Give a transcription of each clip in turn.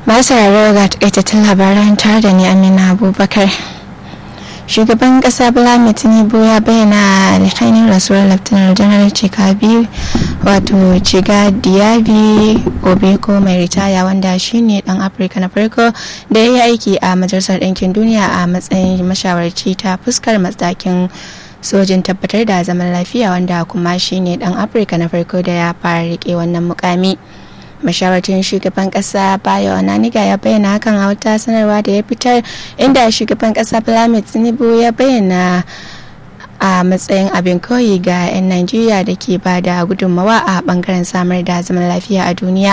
masu rarrawa ga takaitattun labaran tare da ni amina abubakar shugaban kasa bala tinubu ya bayyana alhainin rasuwar laftanar janar cikabi wato ciga diaby obeko mai ritaya wanda shine dan afirka na farko da ya yi aiki a majalisar ɗinkin duniya a matsayin mashawarci ta fuskar matsakin sojin tabbatar da zaman lafiya wanda kuma shine dan afirka na farko da ya fara rike wannan mukami mashawarcin shugaban kasa bayo onaniga ya bayyana hakan a wata sanarwa da ya fitar inda shugaban kasa Bola tinubu ya bayyana a matsayin abin koyi ga 'yan najeriya da ke ba da gudunmawa a bangaren samar da zaman lafiya a duniya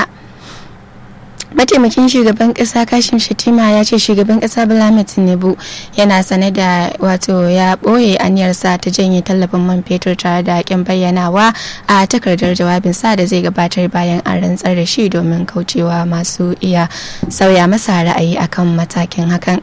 mataimakin shugaban kasa kashim shatima ya ce shugaban kasa Bola tinubu yana sane da wato ya ɓoye aniyarsa ta janye tallafin man fetur tare da kin bayyanawa a takardar jawabin sa da zai gabatar bayan an rantsar da shi domin kaucewa masu iya sauya masa ra'ayi akan matakin hakan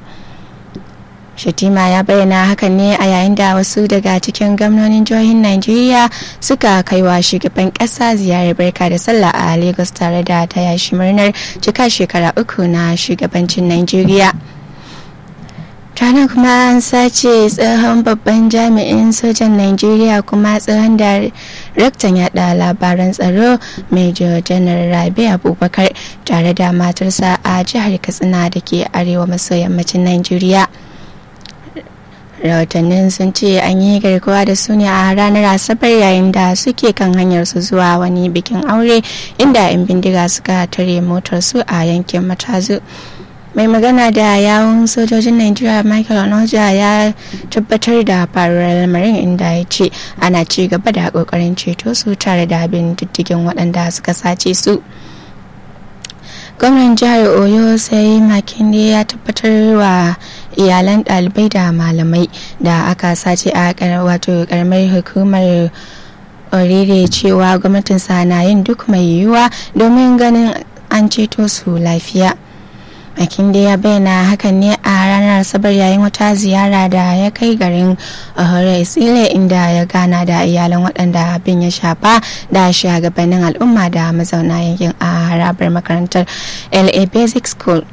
Shatima ya bayyana hakan ne a yayin da wasu daga cikin gwamnonin jihohin Najeriya suka kai wa shugaban kasa ziyarar barka da sallah a Lagos tare da taya shi murnar cika shekara uku na shugabancin Najeriya. Tana kuma an sace tsohon babban jami'in sojan Najeriya kuma tsohon daraktan yada labaran tsaro Major General Rabi Abubakar tare da matarsa a jihar Katsina da ke arewa maso yammacin Najeriya. rahotannin sun ce an yi garkuwa da su ne a ranar asabar yayin da suke kan hanyar su zuwa wani bikin aure inda 'yan bindiga suka tare motar su a yankin matazu mai magana da yawun sojojin nigeria michael onoja ya tabbatar da faruwar lamarin inda ya ce ana ci gaba da kokarin ceto su tare da bin diddigin waɗanda suka sace su gwamnan jihar oyo sai makinde ya tabbatar wa iyalan ɗalibai da malamai da aka sace a wato karamar hukumar orire cewa gwamnatinsa na yin duk mai yiwuwa domin ganin an ceto su lafiya Makinde ya bayyana hakan ne a ranar asabar yayin wata ziyara da ya kai garin Ohore Isile inda ya gana da iyalan waɗanda abin ya shafa da shugabannin al'umma da mazauna yankin a harabar makarantar LA Basic School.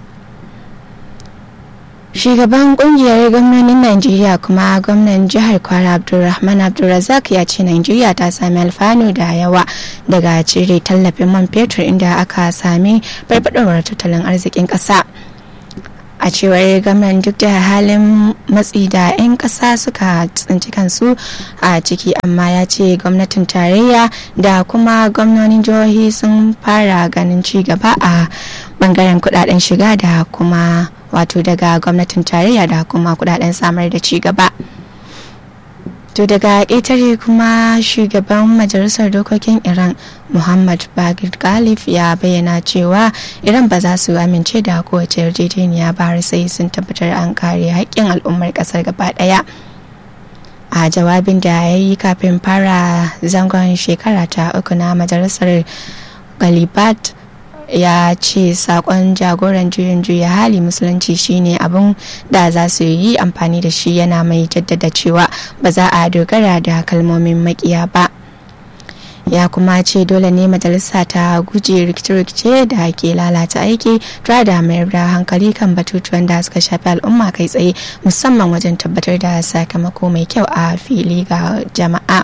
shugaban kungiyar gwamnonin najeriya kuma gwamnan jihar kwara abdulrahman abdulrazak ya ce najeriya ta sami alfanu da yawa daga cire tallafin man fetur inda aka sami farfadowar tattalin arzikin kasa a cewar gwamnan duk da halin matsi da 'yan kasa suka tsinci kansu a ciki amma ya ce gwamnatin tarayya da kuma gwamnonin jihohi sun fara ganin ci gaba a bangaren kudaden shiga da kuma wato daga gwamnatin tarayya da kuma kudaden samar da ci gaba to daga ƙetare kuma shugaban majalisar dokokin iran muhammad bagir galif ya bayyana cewa iran ba za su amince da kowace yarjejeniya ba har sai sun tabbatar an kare haƙƙin al'ummar ƙasar gaba ɗaya a jawabin da ya yi kafin fara zangon shekara ta uku na majalisar galibat ya ce sakon jagoran juyin juya hali musulunci shine abin da za su yi amfani da shi yana mai jaddada cewa ba za a dogara da kalmomin makiya ba ya kuma ce dole ne majalisa ta guje rikice-rikice da ke lalata aiki tare da mayar da hankali kan batutuwan da suka shafi al'umma kai tsaye musamman wajen tabbatar da sakamako mai kyau a fili ga jama'a.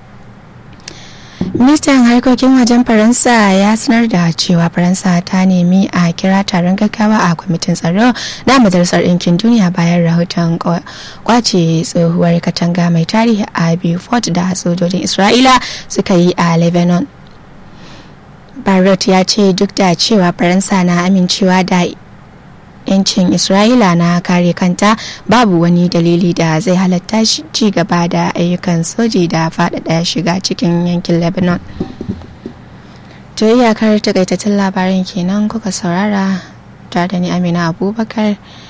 ministan harkokin wajen faransa ya sanar da cewa faransa ta nemi a kira taron gaggawa a kwamitin tsaro na majalisar ɗinkin duniya bayan rahoton kwace tsohuwar katanga mai tarihi a beaufort da sojojin isra'ila suka yi a lebanon barrett ya ce duk da cewa faransa na amincewa da yancin isra'ila na kare kanta babu wani dalili da zai halatta ci gaba da ayyukan soji da faɗaɗa shiga cikin yankin lebanon to iyakar takaitattun labarin kenan kuka saurara tare da ni amina abubakar